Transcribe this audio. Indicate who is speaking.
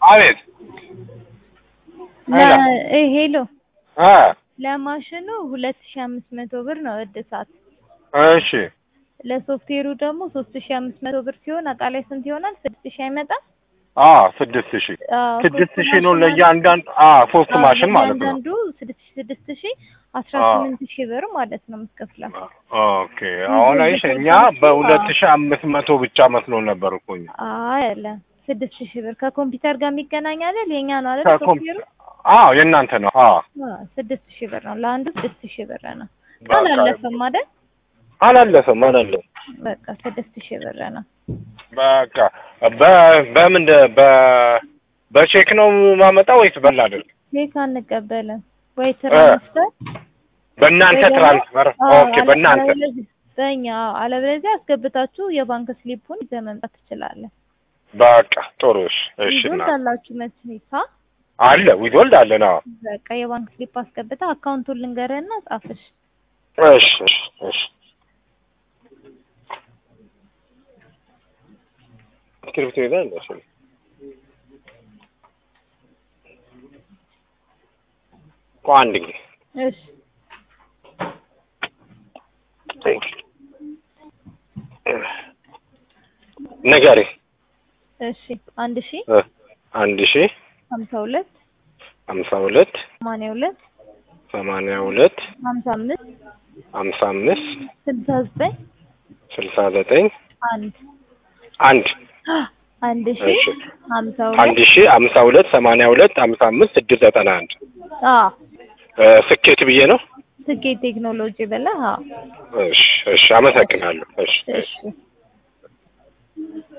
Speaker 1: አቤት ሄሎ
Speaker 2: ለ- እ ሄሎ
Speaker 1: አ
Speaker 2: ለማሽኑ ሁለት ሺ አምስት መቶ ብር ነው እድሳት።
Speaker 1: እሺ
Speaker 2: ለሶፍትዌሩ ደግሞ ሶስት ሺ አምስት መቶ ብር ሲሆን አጠቃላይ ስንት ይሆናል? ስድስት ሺ አይመጣም?
Speaker 1: አ ስድስት ሺህ
Speaker 2: አዎ፣
Speaker 1: ስድስት
Speaker 2: ሶስት
Speaker 1: ሺህ ነው
Speaker 2: ማሽን
Speaker 1: ለእያንዳንዱ አ ሶስት
Speaker 2: አዎ፣
Speaker 1: ማሽን ማለት ነው።
Speaker 2: ለእያንዳንዱ ስድስት ሺ ስድስት ሺ አስራ
Speaker 1: አዎ።
Speaker 2: ስምንት ሺ ብር ማለት ነው የምትከፍለው።
Speaker 1: ኦኬ አሁን አይሽ እኛ በሁለት ሺህ አምስት መቶ ብቻ መስሎ ነበር እኮ እኛ
Speaker 2: አይ አለ ስድስት ሺ ብር ከኮምፒውተር ጋር የሚገናኝ አይደል? የኛ ነው አይደል?
Speaker 1: ከኮም-
Speaker 2: ሶፍትዌሩ
Speaker 1: አዎ የእናንተ ነው። አዎ
Speaker 2: አዎ፣ ስድስት ሺ ብር ነው ለአንዱ ስድስት ሺ ብር ነው።
Speaker 1: በቃ
Speaker 2: አላለፈም አይደል?
Speaker 1: አላለፈም አላለፈም።
Speaker 2: በቃ ስድስት ሺ ብር ነው።
Speaker 1: በቃ በ በምን በ በቼክ ነው ማመጣው ወይስ በላ አይደል?
Speaker 2: ቼክ አንቀበልም ወይ ትራንስፈር
Speaker 1: በእናንተ
Speaker 2: ወይ ደግሞ-
Speaker 1: ትራንስፈር
Speaker 2: አዎ፣
Speaker 1: ኦኬ፣ በእናንተ
Speaker 2: አለበለዚያ- በእኛ አለበለዚያ አስገብታችሁ የባንክ ስሊፑን ይዘህ መምጣት ትችላለህ።
Speaker 1: በቃ ጥሩ። እሺ እሺ
Speaker 2: ይዞ
Speaker 1: እና
Speaker 2: እንዳላችሁ መስሪታ
Speaker 1: አለ ዊዞልድ አለ ነው።
Speaker 2: በቃ የባንክ ስሊፕ አስገብታ አካውንቱን ልንገርህና ጻፍሽ።
Speaker 1: እሺ እሺ እሺ እስክሪብቶ ይዘህ እንደ እሱ ቆይ አንድ ጊዜ
Speaker 2: እሺ
Speaker 1: ንገሪ።
Speaker 2: እሺ አንድ ሺ
Speaker 1: እ አንድ ሺ
Speaker 2: ሀምሳ ሁለት
Speaker 1: ሀምሳ ሁለት
Speaker 2: ሰማንያ ሁለት
Speaker 1: ሰማንያ ሁለት
Speaker 2: ሀምሳ አምስት
Speaker 1: ሀምሳ አምስት
Speaker 2: ስልሳ ዘጠኝ
Speaker 1: ስልሳ ዘጠኝ
Speaker 2: አንድ
Speaker 1: አንድ
Speaker 2: አንድ ሺ
Speaker 1: እሺ
Speaker 2: ሀምሳ
Speaker 1: አንድ
Speaker 2: ሁለት
Speaker 1: ሺ ሀምሳ ሁለት ሰማንያ ሁለት ሀምሳ አምስት ስድስት ዘጠና አንድ
Speaker 2: አዎ
Speaker 1: እ ስኬት ብዬ ነው።
Speaker 2: ስኬት ቴክኖሎጂ ብለህ አዎ
Speaker 1: እሺ እሺ አመሰግናለሁ። እሺ እሺ
Speaker 2: እሺ